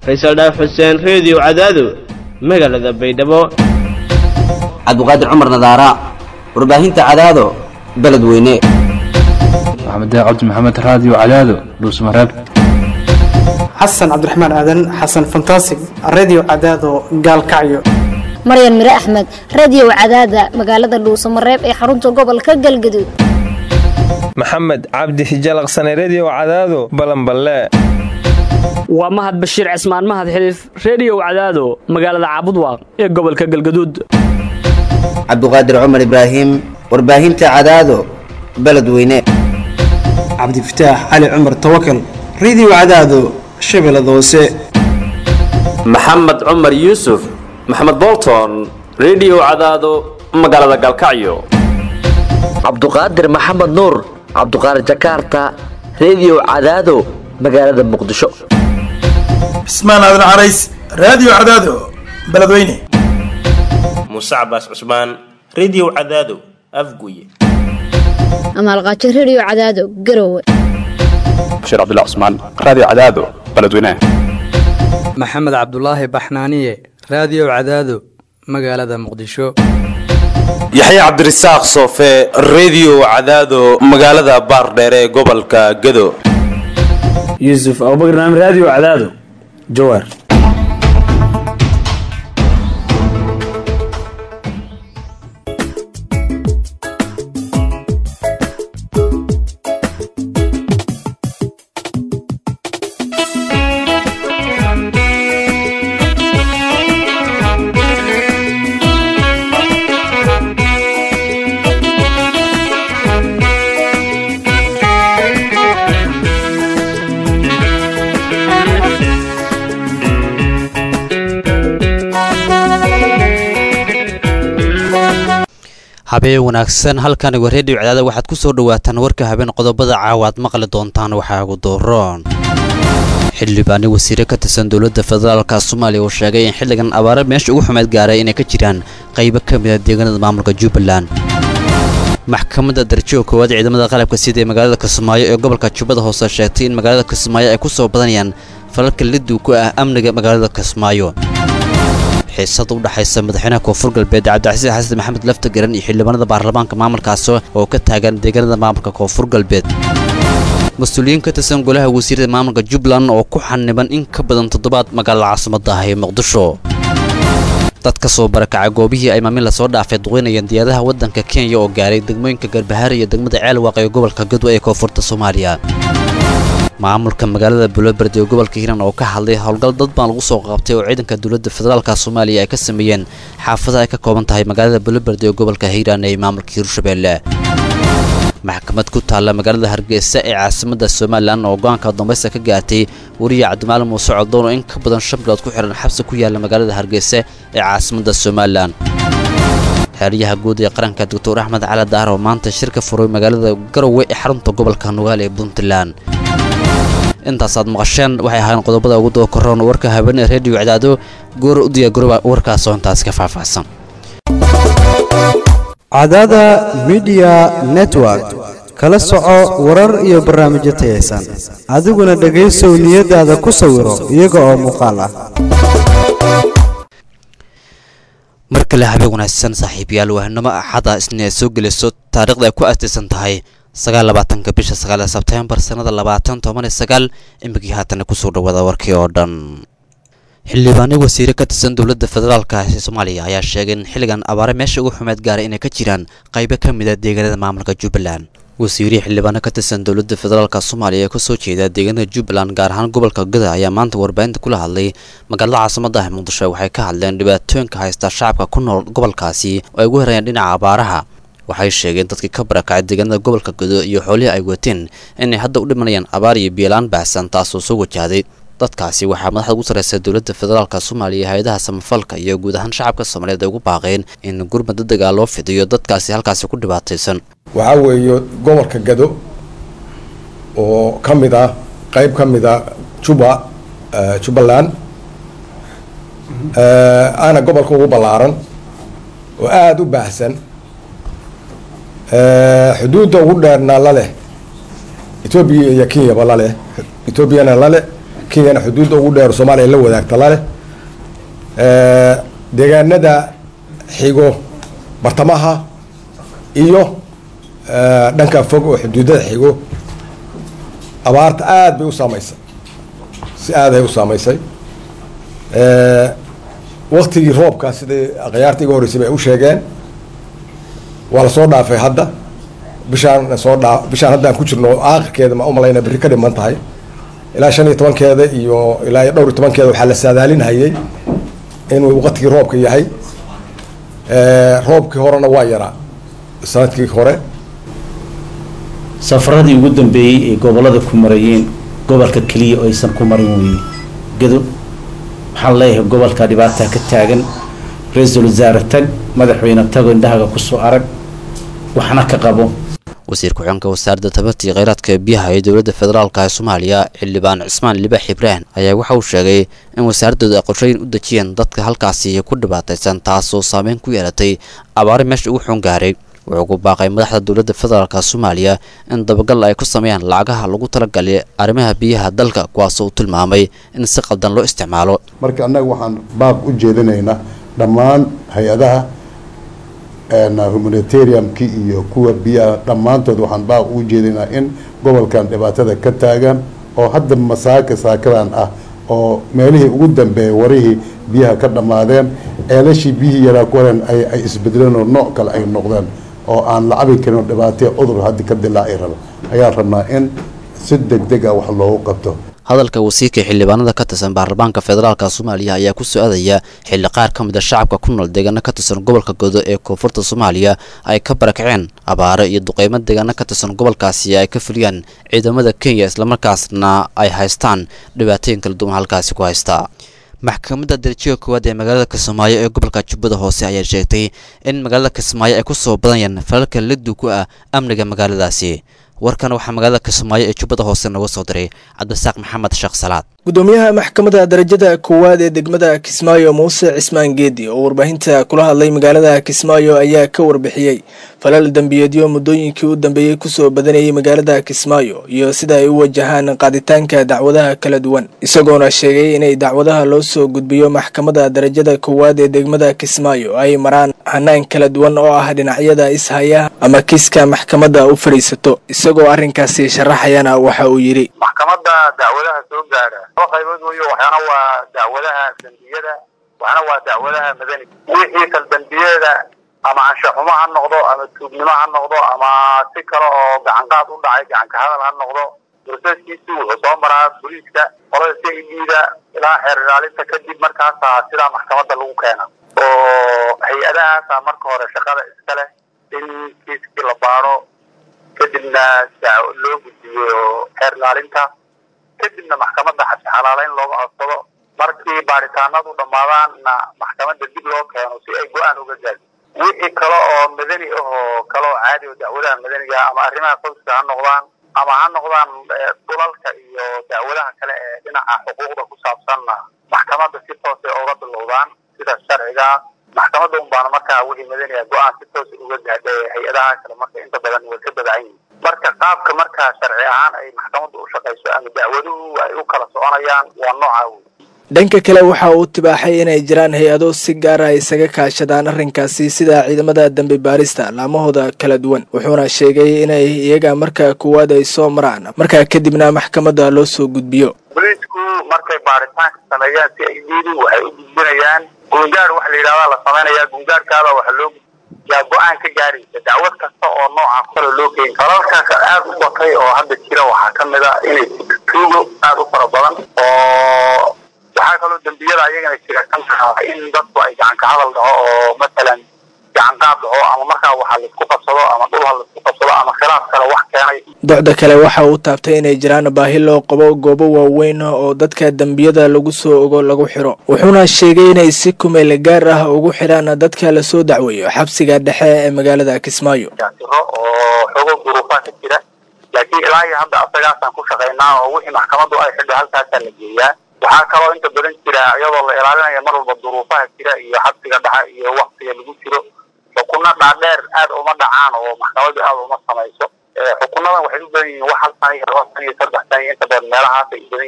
faysal dhaaf xuseen reediyo cadaado magaalada baydhabo cabdiqaadir cumar nadaara warbaahinta cadaado beledweyne maxamed cabdi maxamed raadiyo cadaado dhuusmareeb xasan cabdiraxmaan aadan xasan fantasig radio cadaado gaalkacyo maryan mire axmed radiyow cadaada magaalada dhuusamareeb ee xarunta gobolka galgaduud maxamed cabdi hijalaqsane rediyow cadaado balanballe waa mahad bashiir cismaan mahad xiliif rediyow cadaado magaalada caabudwaaq ee gobolka galgaduud cabdiqaadir cumar ibraahim warbaahinta cadaado beledweyne cabdifataax cali cumar tawakal radio cadaado shabeellada hoose maxamed cumar yuusuf maxamed bolton rediyow cadaado magaalada galkacyo cabduqaadir maxamed nuur cabduqaadir jakarta rediyow cadaado magaalada muqdisho cismaan aadan carays raadiyo cadaado beledweyne muuse cabaas cusmaan rediyow cadaado afguye amaalqaajo rediyo cadaado garowe bashiir cabdilla cusmaan raadiyo cadaado beledweyne maxamed cabdulaahi baxnaaniye raadiyo cadaado magaalada muqdisho yaxya cabdirasaaq soofe rediyo cadaado magaalada baardheere ee gobolka gado yuusuf abubakr naam raadiyo cadaado jawaar habeen wanaagsan halkani waa reediyo cadaada waxaad ku soo dhawaataan warka habeen qodobada caawa aad maqli doontaan waxaa ugu dooroon xildhibaani wasiire ka tirsan dowladda federaalka soomaaliya uu sheegay in xilligan abaare meesha ugu xumeyd gaaray inay ka jiraan qaybo ka mida deegaanada maamulka jubbaland maxkamadda darajada koowaad ciidamada qalabka sida ee magaalada kismaayo ee gobolka jubbada hoose sheegtay in magaalada kismaayo ay ku soo badanayaan falalka liduu ku ah amniga magaalada kismaayo xiisada u dhaxaysa madaxweynaha koonfur galbeed cabdicasiis xasan maxamed laftageran iyo xildhibaanada baarlamaanka maamulkaasi oo ka taagan deegaanada maamulka koonfur galbeed mas-uuliyiin ka tirsan golaha wasiirada maamulka jubbaland oo ku xaniban in ka badan toddobaad magaalada caasimadda ah ee muqdisho dad ka soo barakacay goobihii ay maamin lasoo dhaafay duqeynayeen diyaadaha waddanka kenya oo gaaray degmooyinka garbahaar iyo degmada ceelwaaq ee gobolka gadwa ee koonfurta soomaaliya maamulka magaalada buloberdi ee gobolka hiiraan oo ka hadlay howlgal dad baan lagu soo qabtay oo ciidanka dowladda federaalka soomaaliya ay ka sameeyeen xaafadaha ay ka kooban tahay magaalada buloberdi ee gobolka hiiraan ee maamulka hiirshabeelle maxkamad ku taalla magaalada hargeysa ee caasimadda somalilan oo go-aanka dambaysta ka gaartay wariya cabdimaalim muuse coddoon oo in ka badan shan bilood ku xihan xabsi ku yaalla magaalada hargeysa ee caasimadda somalilan xeeryaha guud ee qaranka doctor axmed cali daar oo maanta shir ka furay magaalada garowe ee xarunta gobolka nugaal ee puntland intaasaad maqasheen waxay ahaayeen qodobada ugu daba koroon warka habeenee rediyo cadaado goor u diyaagoroba warkaasoo intaas ka faahfaahsan cadaada midiya network kala soco warar iyo barnaamijyo tayaysan adiguna dhegaysow niyadaada ku sawiro iyaga oo muuqaal ah mar kale habeen wanaagsan saaxiibayaal waahnimo axada isna ay soo gelayso taariikhda ay ku aastaysan tahay sagaal labaatanka bisha sagaal sebtembar sannada labaatan toban iyo sagaal imikii haatana kusoo dhawaada warkii oo dhan xildhibaano wasiire ka tirsan dowladda federaalka ee soomaaliya ayaa sheegay in xilligan abaare meesha ugu xumeed gaaray inay ka jiraan qaybo ka mid a deegaanada maamulka jubbaland wasiirihii xildhibaano ka tirsan dowladda federaalka soomaaliya ee kasoo jeeda deegaanada jubbaland gaar ahaan gobolka gada ayaa maanta warbaahinta kula hadlay magaalada caasimada ah muqdisho waxay ka hadleen dhibaatooyinka haysta shacabka ku nool gobolkaasi oo ay ugu horayaan dhinaca abaaraha waxay sheegeen dadkii ka barakacay deegaanada gobolka gado iyo xoolihii ay wateen inay hadda u dhimanayaan abaar iyo biyolaan baahsan taasoo soo wajahday dadkaasi waxaa madaxda ugu sarreysa dowladda federaalka soomaaliya hay-adaha samafalka iyo guud ahaan shacabka soomaaliyeed ay ugu baaqeen in gurmad dadagaa loo fidiyo dadkaasi halkaasi ku dhibaataysan waxaa weeye gobolka gado oo ka mid ah qayb ka mid a juba jubbaland aana gobolka ugu ballaaran oo aada u baahsan xuduudda ugu dheerna la leh etoobiya iyo kenyaba la leh etoobiyana la leh kenyana xuduudda ugu dheer soomaaliya la wadaagta laleh deegaanada xigo bartamaha iyo dhanka fog oo xuduudada xigo abaarta aada bay u saamaysay si aadahay u saamaysay waktigii roobka sidai akhyaarta iga horreysay bay u sheegeen waa lasoo dhaafay hadda bishaan soo dhaa bishaan hadda aan ku jirno aakhirkeeda ma u malayna berri ka dhiman tahay ilaa shan iyo tobankeeda iyo ilaa iyo dhowr iyo tobankeeda waxaa la saadaalinhayay inuu waqtigii roobka yahay roobkii horena waa yaraa sanadkii hore safaradii ugu dambeeyey ee gobolada ku marayeen gobolka keliya oo aysan ku marin weyne gado waxaan leeyahay gobolka dhibaataa ka taagan ra-iisul wasaare tag madaxweyne tago indhahaga kusoo arag waxna ka qabo wasiir ku-xigeenka wasaaradda tabarta iyo kheyraadka biyaha ee dowladda federaalka ee soomaaliya xildhibaan cismaan libaax ibraahim ayaa waxa uu sheegay in wasaaradooda ay qorshooyin u dejiyeen dadka halkaasi ku dhibaataysan taasoo saameyn ku yeelatay abaari meesha ugu xun gaaray wuxuu ku baaqay madaxda dowladda federaalka soomaaliya in dabagal ay ku sameeyaan lacagaha lagu talagalay arrimaha biyaha dalka kuwaasoo uu tilmaamay in si qaldan loo isticmaalo marka annaga waxaan baaq u jeedinaynaa dhammaan hay-adaha humanitariumki iyo kuwa biyaha dhammaantood waxaan baaq ugu jeedinaa in gobolkan dhibaatada ka taagan oo hadda masaaka saakadan ah oo meelihii ugu dambeeyay warihii biyaha ka dhammaadeen ceelashii biyihii yaraa kuwaran ay ay isbedeleen oo nooc kale ay noqdeen oo aan la cabi karin oo dhibaataya cudur haddi ka dilaaci rabo ayaan rabnaa in si deg deg ah wax loogu qabto hadalka wasiirka xildhibaanada ka tirsan baarlamaanka federaalka soomaaliya ayaa ku soo aadaya xilli qaar ka mid a shacabka ku nool deegaano ka tirsan gobolka godo ee koonfurta soomaaliya ay ka barakaceen abaaro iyo duqeymo deegaano ka tirsan gobolkaasi ay ka fuliyaan ciidamada kenya islamarkaasna ay haystaan dhibaatooyin kala duwan halkaasi ku haystaa maxkamadda darajiga koowaad ee magaalada kismaayo ee gobolka jubbada hoose ayaa sheegtay in magaalada kismaayo ay ku soo badanyaan falalka liddu ku ah amniga magaaladaasi warkan waxaa magaalada kismaayo ee jubbada hoose nooga soo diray cabdisaaq maxamed sheekh salaad gudoomiyaha maxkamadda darajada koowaad ee degmada kismaayo muuse cismaan geedi oo warbaahinta kula hadlay magaalada kismaayo ayaa ka warbixiyey falal dembiyeedyo muddooyinkii u dambeeyey kusoo badanayay magaalada kismaayo iyo sida ay u wajahaan qaaditaanka dacwadaha kala duwan isagoona sheegay inay dacwadaha loo soo gudbiyo maxkamadda darajada koowaad ee degmada kismaayo ay maraan hanaan kala duwan oo ah dhinacyada ishaya ama kiiska maxkamadda u fadhiisato isagoo arrinkaasi sharaxayana waxa uu yidhi maxkamadda dacwadaha soo gaadha laba qaybood weyo waxaana waa dacwadaha dembiyada waxaana waa dacwadaha madaniga wixii kal dembiyada ama anshaxumo ha noqdo ama tuugnimo ha noqdo ama si kale oo gacanqaad u dhacay gacanka hadal ha noqdo broseskiisi wuxuu soo maraa boliiska qolada c i d-da ilaa xeer ilaalinta kadib markaasa sidaa maxkamadda lagu keena oo hay-adahaasa marka hore shaqada iska leh in kiiskii la baaro kadibna loo gudbiyo xeer ilaalinta kadibna maxkamadda xalaaleyn looga codsado markii baaritaanadu dhammaadaanna maxkamadda dib loo keeno si ay go-aan uga gaado wixii kale oo madani ah oo kale oo caadi oo dacwadaha madaniga ama arrimaha qoyska ha noqdaan ama ha noqdaan dhulalka iyo dacwadaha kale ee dhinaca xuquuqda ku saabsanna maxkamadda si toosay uga bilowdaan sida sharciga maxkamadda un baana markaa wixii madaniga go-aan si toos uga gaadha hay-adaha kale marka inta badan way ka badan yihin marka qaabka markaa sharci ahaan ay maxkamaddu u shaqayso ama dacwaduhu ay u kala soconayaan waa nooca wey dhanka kale waxa uu tibaaxay inay jiraan hay-ado si gaara isaga kaashadaan arrinkaasi sida ciidamada dambi baarista laamahooda kala duwan wuxuuna sheegay inay iyaga marka koowaad ay soo maraan markaa kadibna maxkamadda loo soo gudbiyo boliisku markay baaritaanka sameeyaan si ay diidi waxay u gudbinayaan gungaar waxa la yidhahdaa la sameynaya gungaarkaada waxa loo yaa go-aan ka gaaraysa dacwad kasta oo nooca kale loo keeni falalkaas aad u batay oo hadda jira waxaa ka mid a inay tuugo aad u fara badan oo waxaa kaloo dembiyada ayagana jira kan taha in dadku ay gacan ka hadal dhaho oo masalan gacan qaad dhaho ama markaa waxa laisku qabsado ama dhul ha laisku qabsado ama khilaaf kale wax keenay docda kale waxa uu taabtay inay jiraan baahi loo qabo goobo waaweyn oo dadka dembiyada lagu soo ogo lagu xiro wuxuuna sheegay inay si kumeel gaar ah ugu xidhaan dadka lasoo dacweeyo xabsiga dhexe ee magaalada kismaayo jiro oo xogo duruufaa ka jira laakiin ilaa iyo hadda asagaasaan ku shaqaynaa oo wixii maxkamaddu ay xidho halkaasaa la geeyaa waxaa kaloo inta badan jira iyadoo la ilaalinaya mar walba duruufaha jira iyo xabsiga dhexe iyo waktiga lagu jiro xukunno dhaadheer aad uma dhacaan oo maxkamaddu aad uma samayso xukunadan waxay u badan yihiin wax hal sana iyo laba sana iyo saddex sana iyo inta badan meelahaas ay u badan yihiin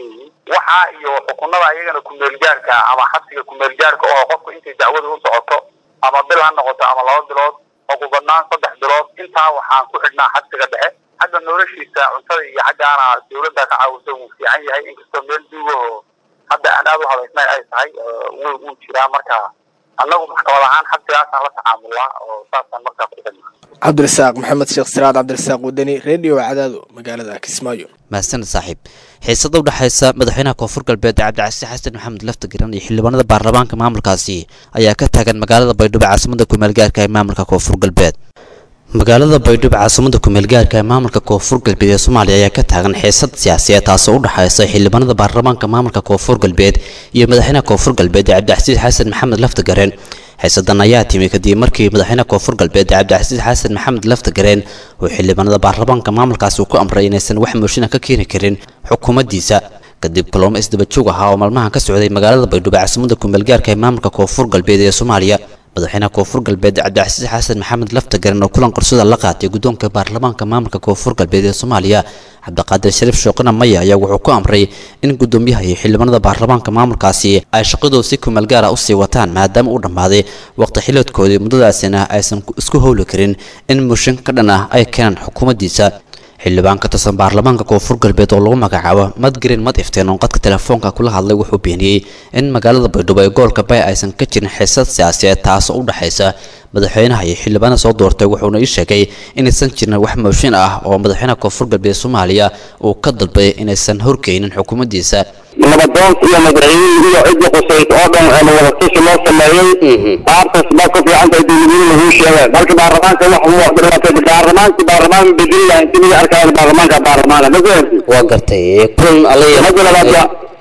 waxa iyo xukunada iyagana kumeelgaarka ama xabsiga kumeelgaarka oo qofku intay dacwada u socoto ama bil ha noqoto ama laba bilood ugu badnaan saddex bilood intaa waxaan ku xidhnaa xabsiga dhexe xagga noloshiisa cuntada iyo xaggaana dawladda ka caawisa wuu fiican yahay inkastoo meel duugaho hadda aan aada u habaysnayn ay tahay wuu wuu jiraa marka annagu maxkamad ahaan xabsigaasaan la tacaamulnaa oo saasaan markaa ku xidhnaa cabdirasaaq maxamed sheekh siraad cabdirasaaq wadani redio cadaado magaalada kismaayo mahadsanid saaxiib xiisada u dhexaysa madaxweynaha koonfur galbeed cabdicasiis xasan maxamed laftagiran iyo xildhibaanada baarlamaanka maamulkaasi ayaa ka taagan magaalada baydhabo caasimada kumeelgaarka ee maamulka koonfur galbeed magaalada baydhabo caasimada kumeelgaarka ee maamulka koonfur galbeed ee soomaaliya ayaa ka taagan xiisad siyaasiyeed taasoo u dhexaysa xildhibaanada baarlamaanka maamulka koonfur galbeed iyo madaxweynaha koonfur galbeed cabdicasiis xasan maxamed laftagareen xiisadan ayaa timi kadib markii madaxweynaha koonfur galbeed cabdicasiis xasan maxamed laftagareen uu xildhibaanada baarlamaanka maamulkaasi ku amray inaysan wax mooshin ka keeni karin xukuumaddiisa kadib kulamo isdabajoog ahaa oo maalmahan ka socday magaalada baydhabo caasimada kumeelgaarka ee maamulka koonfur galbeed ee soomaaliya madaxweynaha koonfur galbeed cabdicasiis xasan maxamed laftagaren oo kulan qorsada la qaatay guddoonka baarlamaanka maamulka koonfur galbeed ee soomaaliya cabdiqaadir shariif shooqina maya ayaa wuxuu ku amray in guddoomiyaha iyo xildhibaanada baarlamaanka maamulkaasi ay shaqadooda si kumeel gaara usii wataan maadaama uu dhammaaday waqti xiliedkoodii muddadaasina aysan isku howli karin in mooshin ka dhan ah ay keenaan xukuumaddiisa xildhibaan ka tirsan baarlamaanka koonfur galbeed oo lagu magacaabo madgreen mad ifteen oo qadka telefoonka kula hadlay wuxuu beeniyey in magaalada baydhabo ee gobolka bay aysan ka jirin xiisad siyaasiyeed taasoo u dhexaysa madaxweynaha iyo xildhibaanada soo doortay wuxuuna ii sheegay inaysan jirin wax mooshin ah oo madaxweynaha koonfur galbeed soomaaliya uu ka dalbay inaysan horkeynin xukuumaddiisa nabadoonka iyo madaxweynihii iyo cidda khusaysa oo dhan ee wadatashi loo sameeyey qaartaas baa ku fiican tahay dowladweyne lagu sheegay marka baarlamaanka wax uu dhibaatay baarlamaanka baarlamaan bedeli lahay intii laga arkayo baarlamaanka baarlamaanka ma fahanti waa gartay kulan alaya mada labaad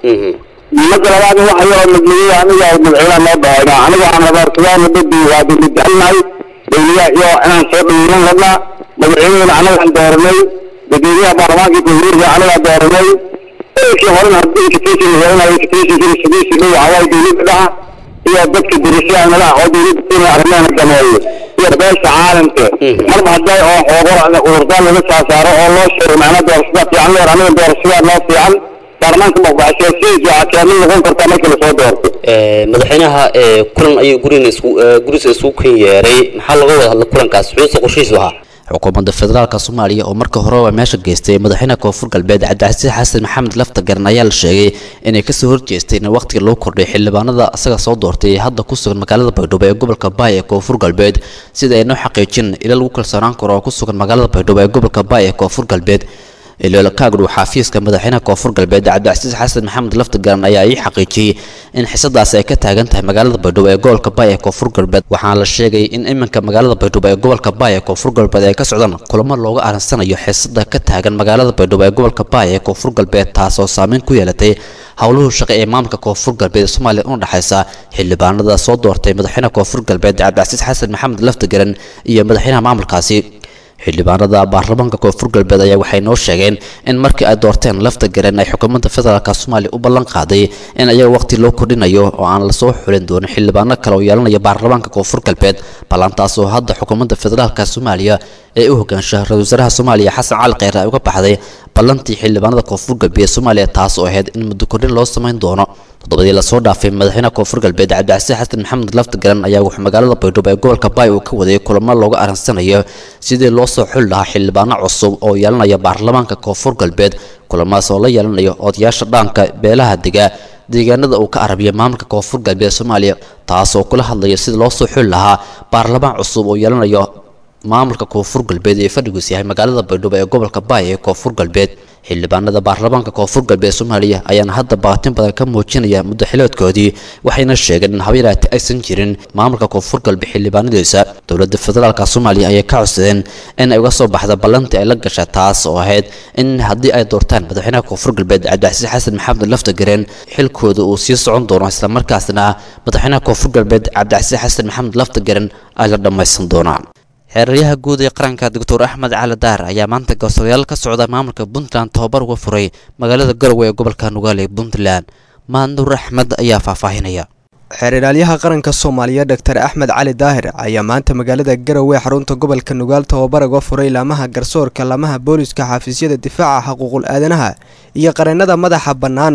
mada labaad waxa yaroo madmadooy aniga madaxweynaha noo dhahoyna aniga waxaan rabaa sugaana dadi waa dowlad jecelnahay dowladaha iyo inaan soo dhaweynan rabnaa madaxweynehena anagaan dooranay dadweynaha baarlamaanka koonfurka anagaa dooranay kii horena haddii invitation la helanayo invitationkii sidiisi dhow hawaay dowladda dhaha iyo dadka dirashaanada oo dowladda kenya arrimaha gameeyo iyo beesha caalamka marba hadday oo xoogor cudurdaan laga saasaaro oo loo sheego macnaa doorashada fiican leer aniga doorashada noo fiican baarlamaanka maqbaxsheesihiisa waxaa kaamin noqon kartaa markii lasoo doorto madaxweynaha kulan ayuu gurina isku gurisa isugu kan yeeray maxaa laga wada hadla kulankaas xuusa qorshihiisu ahaa xukuumadda federaalka soomaaliya oo marka horeba meesha geystay madaxweynaha koonfur galbeed cabdicasiis xasan maxamed laftagaran ayaa la sheegay inay kasoo horjeestay in waqtiga loo kordhay xildhibaanada isaga soo doortay ee hadda ku sugan magaalada baydhabo ee gobolka baay ee koonfur galbeed sida ay noo xaqiijin ila lagu kalsoonaan karo oo ku sugan magaalada baydhabo ee gobolka baay ee koonfur galbeed iloola kaagdhow xafiiska madaxweynaha koonfur galbeed cabdicasiis xasan maxamed laftagaran ayaa ii xaqiijiyey in xisadaasi ay ka taagan tahay magaalada baydhabo ee gobolka baay ee koonfur galbeed waxaana la sheegay in iminka magaalada baydhabo ee gobolka baay ee koonfur galbeed ay ka socdaan kulamo looga arinsanayo xisada ka taagan magaalada baydhabo ee gobolka baay ee koonfur galbeed taasoo saameyn ku yeelatay howluhu shaqo ee maamulka koonfur galbeed ee soomaaliya una dhexaysa xildhibaanada soo doortay madaxweynaha koonfur galbeed cabdicasiis xasan maxamed laftagaran iyo madaxweynaha maamulkaasi xildhibaanada baarlamaanka koonfur galbeed ayaa waxay noo sheegeen in markii ay doorteen lafta garen ay xukuumadda federaalk soomaaliya u ballan qaaday in ayaga waqti loo kordhinayo oo aan lasoo xulin doonin xildhibaano kale oo yeelanaya baarlamaanka koonfur galbeed ballantaas oo hadda xukuumadda federaalk soomaaliya ee u hogaansha ra-isul wasaaraha soomaaliya xasan cali kheyre ay uga baxday ballantii xildhibaanada koonfur galbeed soomaaliya taas oo ahayd in muddo kordhin loo samayn doono toddobadii lasoo dhaafay madaxweynaha koonfur galbeed cabdicasiis xasan maxamed laftagaran ayaa wuxuu magaalada baydhabo ee gobolka baay uu ka waday kulamo looga arinsanayo sidii loo soo xuli lahaa xildhibaano cusub oo yeelanaya baarlamaanka koonfur galbeed kulamaas oo la yeelanayo odayaasha dhaanka beelaha dega deegaanada uu ka arabiya maamulka koonfur galbeed soomaaliya taas oo kula hadlaya sidii loo soo xuli lahaa baarlamaan cusub oo yeelanayo maamulka koonfur galbeed ee fadhigiis yahay magaalada baydhabo ee gobolka baay ee koonfur galbeed xildhibaanada baarlamaanka koonfur galbeed soomaaliya ayaana hadda baatin badan ka muujinaya muddo xiloodkoodii waxayna sheegeen in habyaraati aysan jirin maamulka koonfur galbeed xildhibaanadiisa dowladda federaalk soomaaliya ayay ka codsadeen in ay uga soo baxda ballantii ay la gasha taas oo ahayd in haddii ay doortaan madaxweynaha koonfur galbeed cabdicasiis xasan maxamed laftagareen xilkooda uu sii socon doono islamarkaasna madaxweynaha koonfur galbeed cabdicasiis xasan maxamed laftagaren ay la dhammaysan doonaan xeeraryaha guud ee qaranka doctor axmed cali daar ayaa maanta garsoorayaal ka socda maamulka puntland tobabar uga furay magaalada garowe ee gobolka nugaale ee puntland maanduur axmed ayaa faahfaahinaya xeer ilaalyaha qaranka soomaaliya doctor axmed cali daahir ayaa maanta magaalada garowe xarunta gobolka nugaal tobabar uga furay laamaha garsoorka laamaha booliska xafiisyada difaaca xuquuqul aadanaha iyo qareennada madaxa bannaan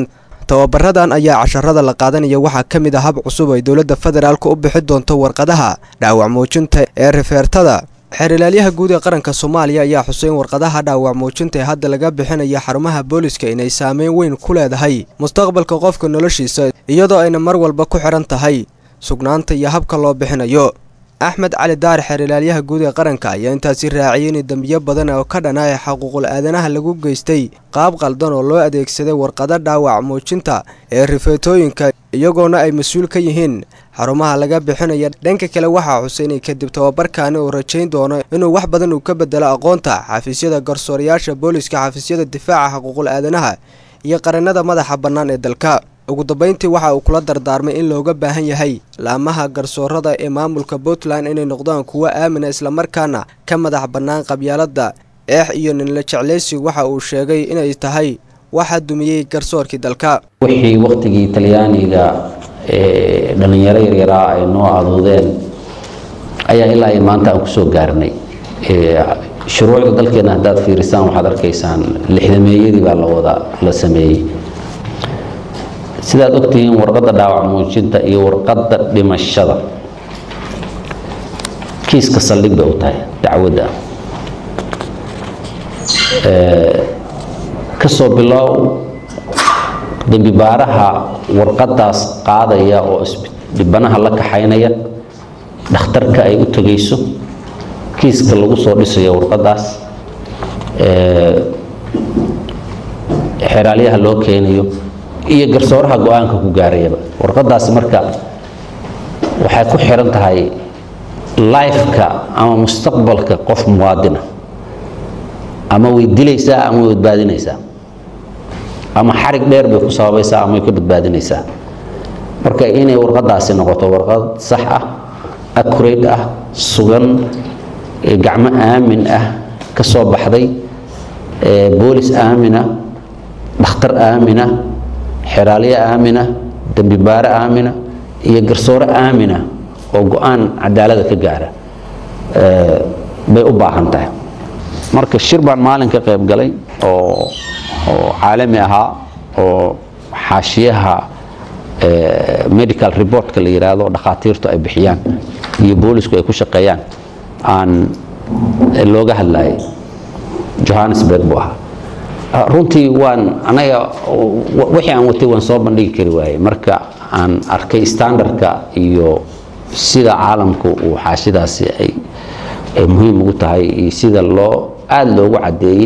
tababaradan ayaa casharada la qaadanaya waxaa ka mid ah hab cusub ay dowladda federaalka u bixi doonto warqadaha dhaawac muujinta ee rifeertada xeerilaalyaha guud ee qaranka soomaaliya ayaa xusay in warqadaha dhaawac muujinta ee hadda laga bixinaya xarumaha booliska inay saameyn weyn ku leedahay mustaqbalka qofka noloshiisa iyadoo ayna mar walba ku xidhan tahay sugnaanta iyo habka loo bixinayo axmed cali daar xeerilaalyaha guud ee qaranka ayaa intaasi raaciyay in dembiyo badan oo ka dhana ee xuquuqul aadanaha lagu geystay qaab qaldan oo loo adeegsaday warqado dhaawac muujinta ee rifeetooyinka iyagoona ay mas-uul ka yihiin xarumaha laga bixinaya dhanka kale waxaa xusay inay kadib tababarkaani uu rajayn doono inuu wax badan uu ka bedelo aqoonta xafiisyada garsoorayaasha booliska xafiisyada difaaca xuquuqul aadanaha iyo qarannada madaxa bannaan ee dalka ugu dambeyntii waxa uu kula dardaarmay in looga baahan yahay laamaha garsoorada ee maamulka puntland inay noqdaan kuwo aamina islamarkaana ka madax bannaan qabyaaladda eex iyo ninla jeclaysi waxa uu sheegay inay tahay waxa dumiyey garsoorkii dalka wixii wakhtigii talyaaniga ee dhallinyaro yaryaraa ay noo aduudeen ayaa ilaa ay maanta aan kusoo gaarnay shuruucda dalkeena haddaad fiirisaan waxaad arkaysaan lixdameeyadii baa la wada la sameeyey sidaad ogtihiin warqadda dhaawac muujinta iyo warqadda dhimashada kiiska saldhig bay u tahay dacwadda kasoo bilow dembi baaraha warqadaas qaadaya oo dhibanaha la kaxaynaya dhakhtarka ay u tegayso kiiska lagu soo dhisayo warqadaas xeraalyaha loo keenayo iyo garsooraha go-aanka ku gaarayaba warqadaasi marka waxay ku xiran tahay lifeka ama mustaqbalka qof muwaadina ama way dilaysaa ama way badbaadinaysaa ama xarig dheer bay ku sababaysaa ama way ka badbaadinaysaa marka inay warqadaasi noqoto warqad sax ah accurate ah sugan gacmo aamin ah ka soo baxday boolis aamina dhakhtar aamina xeraalyo aamina dembi baare aamina iyo garsoore aamina oo go-aan cadaalada ka gaara bay u baahan tahay marka shir baan maalin ka qayb galay oo oo caalami ahaa oo xaashiyaha medical reportka la yidhaahdo dhakhaatiirtu ay bixiyaan iyo boolisku ay ku shaqeeyaan aan looga hadlayay johannesburg buu ahaa runtii waan anaga wixii aan watay waan soo bandhigi kari waayey marka aan arkay standardka iyo sida caalamku uu xaashidaasi ay ay muhiim ugu tahay iyo sida loo aada loogu caddeeyey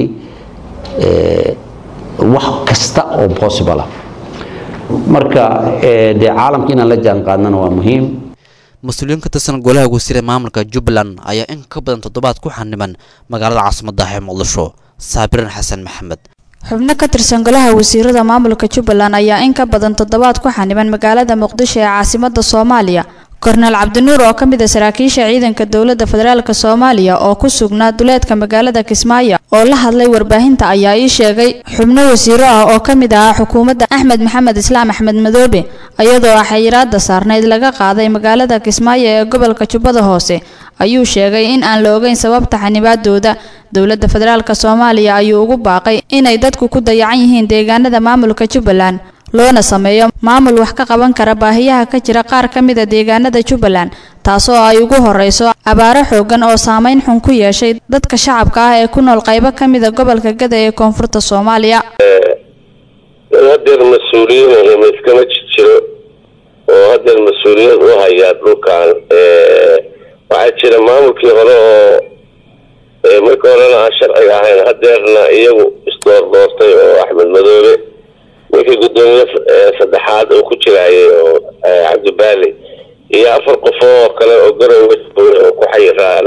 wax kasta oo possible ah marka dee caalamka inaan la jaan qaadnana waa muhiim mas-uuliyiin ka tirsan golaha wasiire maamulka jubbaland ayaa in ka badan toddobaad ku xaniban magaalada caasimadda ee muqdisho saabirin xasan maxamed xubno ka tirsan golaha wasiirada maamulka jubbaland ayaa in ka badan toddobaad ku xaniban magaalada muqdisho ee caasimadda soomaaliya korneel cabdinuur oo ka mid a saraakiisha ciidanka dowladda federaalk soomaaliya oo ku sugnaa duleedka magaalada kismaayo oo la hadlay warbaahinta ayaa ii sheegay xubno wasiiro ah oo ka mid ahaa xukuumadda axmed maxamed islaam axmed madoobe iyadoo xayiraada saarnayd laga qaaday magaalada kismaayo ee gobolka jubbada hoose ayuu sheegay in aan la ogeyn sababta xanibaadooda dowladda federaalk soomaaliya ayuu ugu baaqay inay dadku ku dayacan yihiin deegaanada maamulka jubbaland loona sameeyo maamul wax ka qaban kara baahiyaha ka jira qaar ka mid a deegaanada jubbaland taasoo ay ugu horeyso abaaro xoogan oo saameyn xun ku yeeshay dadka shacabka ah ee ku nool qaybo ka mid a gobolka gada ee koonfurta soomaaliya hadeer mas-uuliyiin ma iskama jiro oo hadeer mas-uuliyad u hayaa dhulkan waxaa jira maamulkii hore oo markii horena aan sharciga ahayn hadeerna iyagu isdoordoortay oo axmed madoobe ninkii guddoomiye saddexaad uu ku jiraayay oo cabdibaali iyo afar qof oo kale oo garowe oo ku xayiraa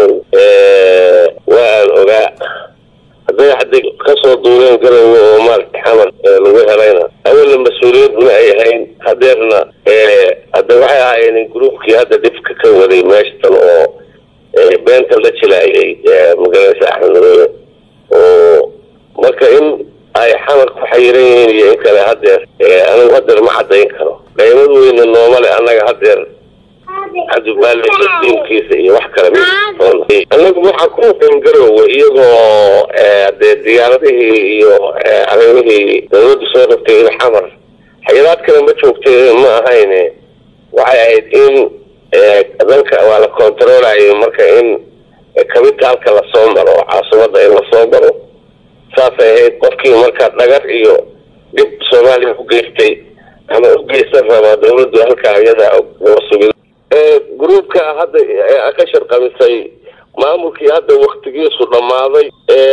waa aan ogaa hadday hadday kasoo duuleen garowe oo maaragta xamar lagu helayna awalna mas-uuliyaduna ay ahayn hadeerna hadda waxay ahaayeen gruubkii hadda dhibka ka waday meeshatan oo beenta la jilaayay magaranaysa axmed madoobe oo marka in ay xamar ku xayiran yihiin iyo in kale hadeer anigu hadeer ma cadayn karo qaymad weyna noomale annaga hadeer cabdibaali tiimkiisa iyo wax kale anagu waxaan ku muqin garowe iyagoo dee diyaaradihii iyo arrimihii dawladdu soo rabtay in xamar xayiraad kale ma joogtay ma ahayne waxay ahayd in dalka waa la controlayo marka in kabitaalka lasoo maro caasimada in lasoo maro saasay ahayd qofkii marka dhagar iyo dhib soomaaliya u geystay ama u geysan rabaa dawladdu halkaa iyada nabasugid gruubka hadda ka sharqamisay maamulkii hadda waktigiisu dhammaaday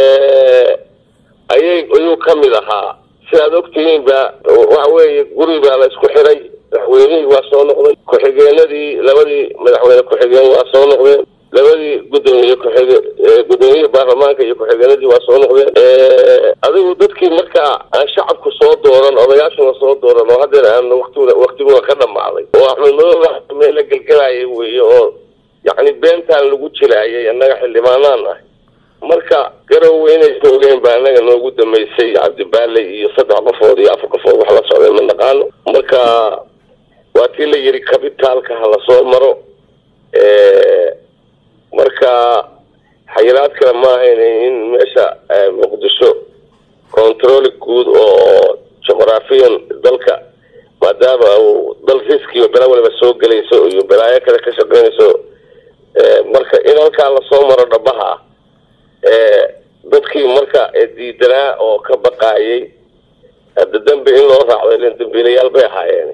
ayay ayuu ka mid ahaa sidaad ogtihiin ba waxa weeye guri baa la isku xiray madaxweynihii waa soo noqday ku-xigeenadii labadii madaxweyne ku-xigeen waa soo noqdeen labadii gudoomiye kuxige gudoomiyihii baarlamaanka iyo ku-xigeenadii waa soo noqdeen adigu dadkii markaa aan shacabku soo dooran odayaashuna soo dooran oo haddeer aan waqtiguna waqtiguna ka dhammaaday oo axmed madoobe meel la gelgelayay weeye oo yacni beentaan lagu jilaayay annaga xildhibaanaan ah marka garowe inay joogeen baa annaga noogu dambeysay cabdibaale iyo saddex qofood iyo afar qofood wax la socday ma naqaano marka waa tii la yidhi kabitaalka ha lasoo maro marka xayiraad kale ma ahayn in meesha muqdisho controli guud oo juqraafiyan dalka maadaama uu dal riskiyo bela waliba soo gelayso iyo balaayo kale ka shaqeynayso marka in halkaa lasoo maro dhabaha dadkii marka diidanaa oo ka baqaayay hadda dambi in loo raacdo ilan dambiilayaal bay ahaayeen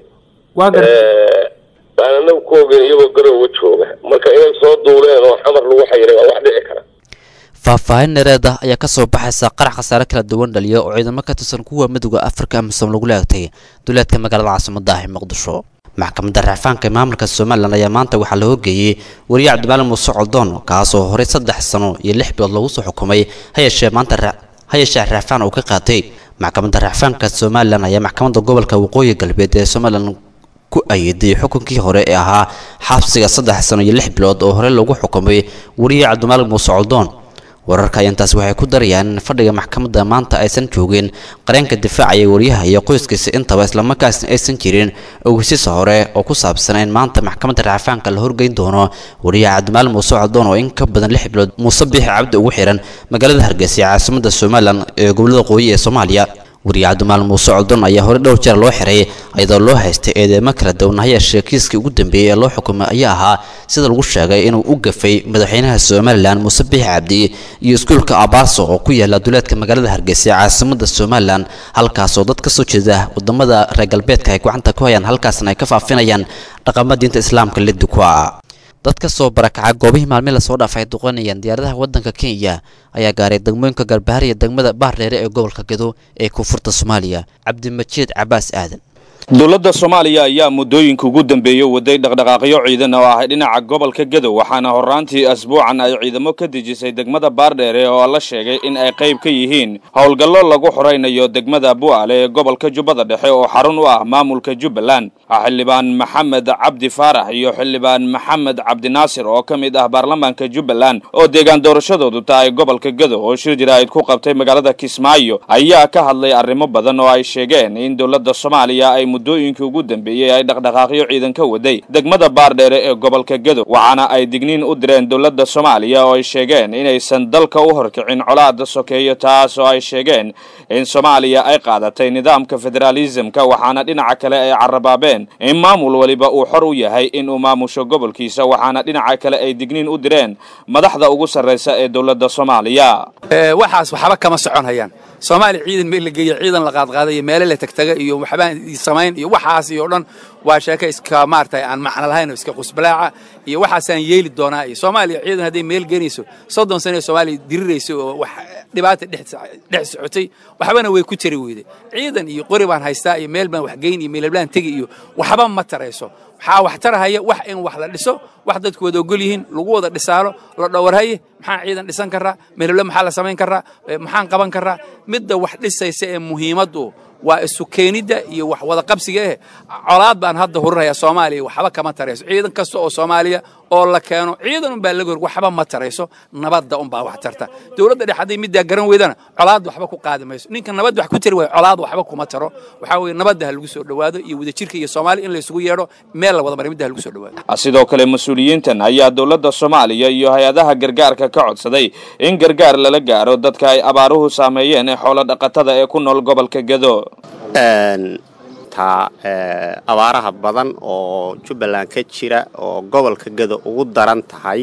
baan anagu ku ogeyn iyagoo garowa jooga marka inay soo duuleen oo xamar lagu xayiray waa wax dhici kara faahfaahin dhereed ah ayaa kasoo baxaysa qarax khasaare kala duwan dhaliya oo ciidamo ka tirsan kuwa midooda afrika amisom lagu laagtay duleedka magaalada caasimada ah ee muqdisho maxkamadda racfaanka ee maamulka somalilan ayaa maanta waxaa la hogeeyey wariye cabdimaalim muuse coldoon kaasoo horey saddex sano iyo lix bilood lagu soo xukumay hayeeshee maanta hayeeshee racfaan uu ka qaatay maxkamadda racfaanka somalilan ayaa maxkamadda gobolka waqooyi galbeed ee somalilan ku ayeeday xukunkii hore ee ahaa xabsiga saddex sano iyo lix bilood oo hore lagu xukumay wariye cabdimaalim muuse coldoon wararka ayantaasi waxay ku darayaan in fadhiga maxkamadda maanta aysan joogin qareenka difaacaya wariyaha iyo qoyskiisa intaba islamarkaasna aysan jirin ogeysiisa hore oo ku saabsan in maanta maxkamadda racfaanka la horgeyn doono wariyaha cabdimaalim muuse coldoon oo in ka badan lix bilood muuse biixi cabdi ugu xiran magaalada hargeysa ee caasimada somalilan ee gobolada qooyi ee soomaaliya wariye cabdimaalim muuse coldoon ayaa hore dhowr jeer loo xiray iyadoo loo haystay eedeemo kala duwan hayeeshee kiiskii ugu dambeeyey ee loo xukumay ayaa ahaa sida lagu sheegay inuu u gafay madaxweynaha somalilan muuse biixi cabdi iyo iskuulka abaaso oo ku yaala duleedka magaalada hargeysa ee caasimada somalilan halkaasoo dad kasoo jeeda wadamada reer galbeedka ay gacanta ku hayaan halkaasna ay ka faafinayaan dhaqamada diinta islaamka liddi ku ah dad ka soo barakaca goobihii maalmihi lasoo dhaafay ay duqanayaan diyaaradaha waddanka kenya ayaa gaaray degmooyinka galbahaar iyo degmada baardheere ee gobolka gedo ee koonfurta soomaaliya cabdimajiid cabaas aadan dowladda soomaaliya ayaa muddooyinka ugu dambeeyey waday dhaqdhaqaaqyo ciidan oo ah dhinaca gobolka gedow waxaana horraantii asbuucan ay ciidamo ka dejisay degmada baardheere oo la sheegay in ay qayb ka yihiin howlgallo lagu xoraynayo degmada bu'aale ee gobolka jubbada dhexe oo xarun u ah maamulka jubbaland xildhibaan maxamed cabdi faarax iyo xildhibaan maxamed cabdinaasir oo ka mid ah baarlamaanka jubbaland oo deegaan doorashadoodu tahay gobolka gedow oo shir jiraa'id ku qabtay magaalada kismaayo ayaa ka hadlay arrimo badan oo ay sheegeen in dowladda soomaaliya ay muddooyinkii ugu dambeeyey ay dhaqdhaqaaqyo ciidan ka waday degmada baardheere ee gobolka gedow waxaana ay digniin u direen dowladda soomaaliya oo ay sheegeen inaysan dalka u horkicin colaada sokeeyo taas oo ay sheegeen in soomaaliya ay qaadatay nidaamka federaalisamka waxaana dhinaca kale ay carabaabeen in maamul waliba uu xor u yahay inuu maamusho gobolkiisa waxaana dhinaca kale ay digniin u direen madaxda ugu sarraysa ee dowladda soomaaliya waxaas waxba kama socon hayaan soomaaliya ciidan meel la geeya ciidan la qaadqaaday iyo meele la tagtaga iyo waxbaan samayn iyo waxaas iyo dhan waa sheeko iska maaragtay aan macno lahayn oo iska qusbalaaca iyo waxaasaan yeeli doonaa iyo soomaaliya ciidan hadday meel geenayso soddon sano ee soomaaliya dirirayso oo wax dhibaata dhex socotay waxbana way ku jari weyday ciidan iyo qori baan haystaa iyo meel baan wax geyn iyo meelablaan tegi iyo waxba ma tarayso waxaa wax tarahaya wax in wax la dhiso wax dadku wada ogol yihiin lagu wada dhisaalo la dhawarhaye maxaan ciidan dhisan karaa meelable maxaa la samayn karaa maxaan qaban karaa midda wax dhisaysa ee muhiimaddu waa isu keenidda iyo wax wada qabsiga eh colaad baan hadda hurinayaa soomaaliya waxba kama tarayso ciidan kasta oo soomaaliya oo la keeno ciidan unbaa laga hor waxba ma tarayso nabadda unbaa wax tarta dowladda dhex hadday middaa garan weydana colaad waxba ku qaadi mayso ninka nabad wax ku tari waayo colaad waxba kuma taro waxaa weeye nabadda ha lagu soo dhowaado iyo wadajirka iyo soomaaliya in la isugu yeedho meel la wada maray midda ha lagu soo dhowaado sidoo kale mas-uuliyiintan ayaa dowladda soomaaliya iyo hay-adaha gargaarka ka codsaday in gargaar lala gaaro dadka ay abaaruhu saameeyeen ee xoolo dhaqatada ee ku nool gobolka gedo doontaa abaaraha badan oo jubbaland ka jira oo gobolka gado ugu daran tahay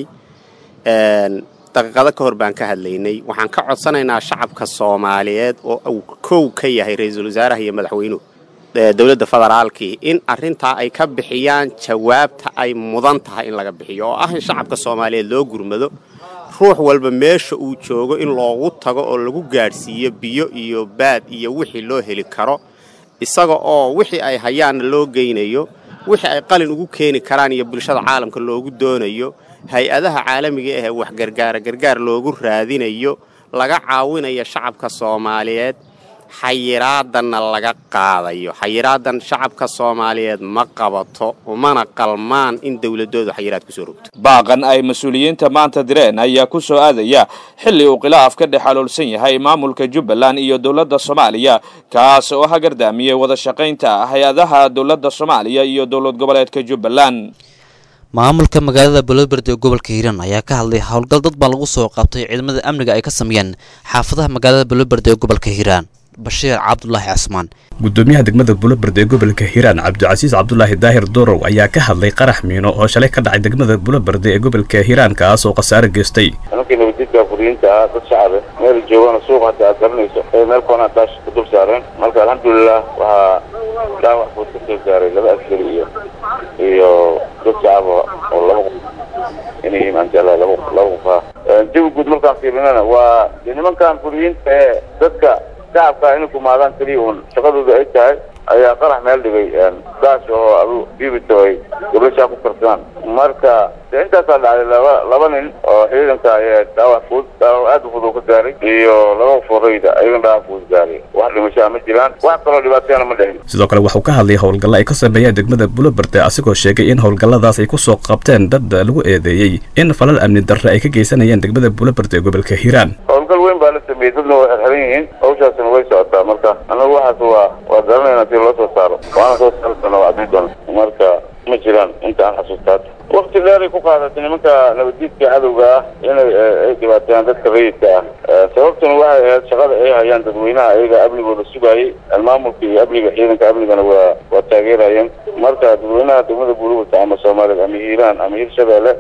daqiiqado ka hor baan ka hadlaynay waxaan ka codsanaynaa shacabka soomaaliyeed oo uu kow ka yahay ra-iisul wasaaraha iyo madaxweynuhu dowladda federaalkii in arintaa ay ka bixiyaan jawaabta ay mudan tahay in laga bixiyo oo ah in shacabka soomaaliyeed loo gurmado ruux walba meesha uu joogo in loogu tago oo lagu gaadhsiiyo biyo iyo baad iyo wixii loo heli karo isaga oo wixii ay hayaanna loo geynayo wixii ay qalin ugu keeni karaan iyo bulshada caalamka loogu doonayo hay-adaha caalamiga ahee wax gargaara gargaar loogu raadinayo laga caawinayo shacabka soomaaliyeed xayiraadanna laga qaadayo xayiraadan shacabka soomaaliyeed ma qabato umana qalmaan in dowladoodu xayiraad kusoo rogto baaqan ay mas-uuliyiinta maanta direen ayaa ku soo aadaya xilli uu khilaaf ka dhex aloolsan yahay maamulka jubbaland iyo dowladda soomaaliya kaas oo hagardaamiyey wada shaqaynta hay-adaha dowladda soomaaliya iyo dowlad goboleedka jubbaland maamulka magaalada boloberd ee gobolka hiiraan ayaa ka hadlay howlgal dad baa lagu soo qabtay ciidamada amniga ay ka sameeyeen xaafadaha magaalada boloberd ee gobolka hiiraan bashiir cabdulaahi casmaan gudoomiyaha degmada buloberd ee gobolka hiiraan cabdicasiis cabdulaahi daahir dorow ayaa ka hadlay qarax miino oo shalay ka dhacay degmada buloberd ee gobolka hiiraan kaas oo khasaare geystay nimankii nabadjidka furiyiinta ah dad shacabe meel joogana suuq hata aad garanayso ee meel koona daash ku dul saareen marka alxamdulilah waxaa dhaawac buud ka soo gaaray laba askari iyo iyo dad shacaba oo laba qof inay maantala laba laba qof ah jawi guud markaan fiirinana waa dee nimankan furiyiinta ee dadka shacabka inay kumaadaan keliya uun shaqadooda ay tahay ayaa qarax meel dhigay daas oo adu bibito ay gablashaa ku karsadaan marka dee intaasaa dhacday laba laba nin oo ciidanka ayaa dhaawac fudud dhaawac aad u fudud ka gaaray iyo laba foreyda ayagana dhaawac fudud gaaray wax dhimashaa ma jiraan wax kaloo dhibaatayana ma dhicin sidoo kale waxuu ka hadlay howlgallo ay ka sameeyeen degmada buloberde asigoo sheegay in howlgalladaas ay kusoo qabteen dad lagu eedeeyey in falal amni darre ay ka geysanayeen degmada buloberde ee gobolka hiiraan howlgal weyn baa la sameeyey dadna way xirxiran yihiin hawshaasina way socotaa marka anagu waxaas waa waa garanayna si loo soo saaro waana soo saari doona waa cadin doona marka ma jiraan inta aan xasuustaata wakti dheeray ku qaadatay nimanka nabaddiidka cadowga ah inay ay dhibaateeyaan dadka rayidka ah sababtuna waxay ahayd shaqada ay hayaan dadweynaha ayaga amnigooda sugayay maamulka iyo amniga ciidanka amnigana waa waa taageerayeen marka dadweynaha degmada buurugta ama soomaaliyeed ama hiiraan ama hirshabeelle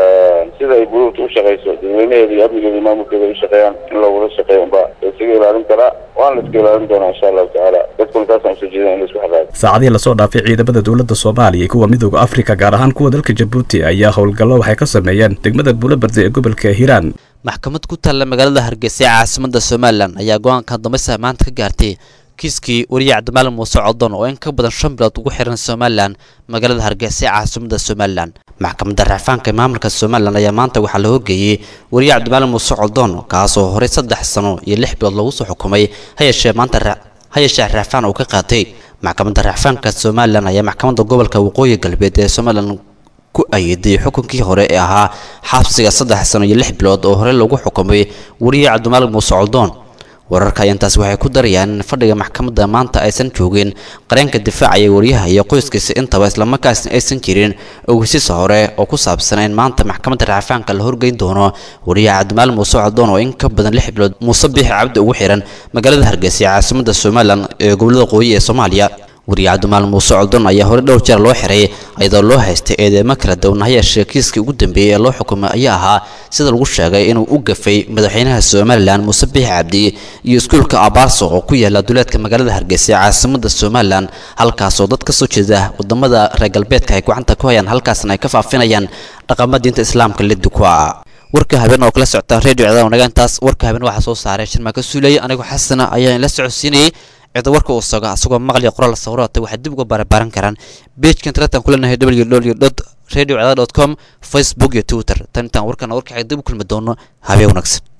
sida ay buurugta u shaqayso dadweynaheeda iyo amnigeeda iyo maamulkeeda ay u shaqeeyaan in loogula shaqeeyo unba isaga ilaalin karaa waana la iska ilaalin doonaa insha allahu tacaala dadkuna taasaan usoo jeedin in la isku xaqaayo saacadihii lasoo dhaafay ciidamada dowladda soomaaliya iyo kuwa midooda afrika gaar ahaan kuwa dalka jabuuti ayaa howlgallo waxay ka sameeyeen degmada buloberde ee gobolka hiiraan maxkamad ku taalla magaalada hargeysa ee caasimada somalilan ayaa go-aanka dambaysa maanta ka gaartay kiiskii wariye cabdimaali muuse codon oo in ka badan shan bilood ugu xiran somalilan magaalada hargeysa ee caasimada somalilan maxkamadda racfaanka ee maamulka somalilan ayaa maanta waxaa la horgeeyey wariye cabdimaali muuse codon kaasoo horey saddex sano iyo lix bilood lagu soo xukumay hayeeshee maanta hayeeshee racfaan uu ka qaatay maxkamadda racfaanka somalilan ayaa maxkamadda gobolka waqooyi galbeed ee somalilan ku ayiday xukunkii hore ee ahaa xabsiga saddex sano iyo lix bilood oo hore lagu xukumay wariye cabdimaalik muuse coldoon wararka ayantaas waxay ku darayaan in fadhiga maxkamadda maanta aysan joogin qareenka difaacaya wariyaha iyo qoyskiisa intaba islamarkaasna aysan jirin ogeysiisa hore oo ku saabsan in maanta maxkamadda racfaanka la horgeyn doono wariyaha cabdimaalik muuse coldoon oo in ka badan lix bilood muuse biixi cabdi ugu xiran magaalada hargeysa ee caasimada somalilan ee gobolada qooyi ee soomaaliya wariye cabdimaal muuse coldon ayaa hore dhowr jeer loo xiray iyadoo loo haystay eedeemo kala duwan hayeeshee kiiskii ugu dambeeyey ee loo xukumay ayaa ahaa sida lagu sheegay inuu u gafay madaxweynaha somalilan muuse biixi cabdi iyo iskuulka abaarso oo ku yaala duleedka magaalada hargeysa ee caasimada somalilan halkaasoo dad ka soo jeeda wadamada reer galbeedka ay gacanta ku hayaan halkaasna ay ka faafinayaan dhaqamada diinta islaamka liddi ku ah warka habeen oo kala socotaan redio cadaw nagaantaas warka habeen waxaa soo saaray shirmaaka suulaya anigoo xasana ayaan la socodsiinayay cida warka uu soga asagoo maqliya qoraal sawirata waxay dib uga barbaaran karaan bejkan taletan kuleenahay www radio com facebook iyo twitter tan intaan warkana warkaxay dib u kulmi doono habeen wanaagsan